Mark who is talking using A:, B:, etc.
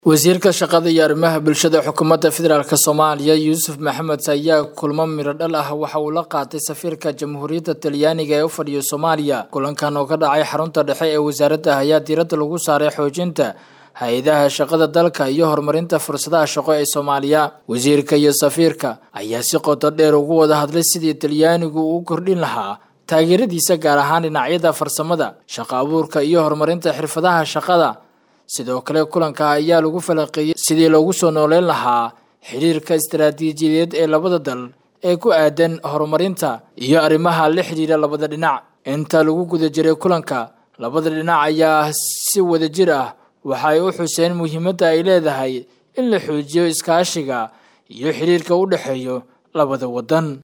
A: wasiirka shaqada iyo arrimaha bulshada xukuumadda federaalk soomaaliya yuusuf maxamed ayaa kulmo midho dhal ah waxa uu la qaatay safiirka jamhuuriyadda talyaaniga ee u fadhiya soomaaliya kulankan oo ka dhacay xarunta dhexe ee wasaaradda ayaa diiradda lagu saaray xoojinta hay-adaha shaqada dalka iyo horumarinta fursadaha shaqo ee soomaaliya wasiirka iyo safiirka ayaa si qoto dheer ugu wada hadlay sidii talyaanigu uu kordhin lahaa taageeradiisa gaar ahaan dhinacyada farsamada shaqo abuurka iyo horumarinta xirfadaha shaqada sidoo kale kulanka ayaa lagu falanqeeyey sidii loogu soo nooleyn lahaa xidhiirka istaraatiijiyadeed ee labada dal ee ku aadan horumarinta iyo arrimaha la xidhiira labada dhinac inta lagu guda jiray kulanka labada dhinac ayaa si wada jir ah waxa ay u xuseen muhiimadda ay leedahay in la xoojiyo iskaashiga iyo xidhiirka u dhexeeyo labada waddan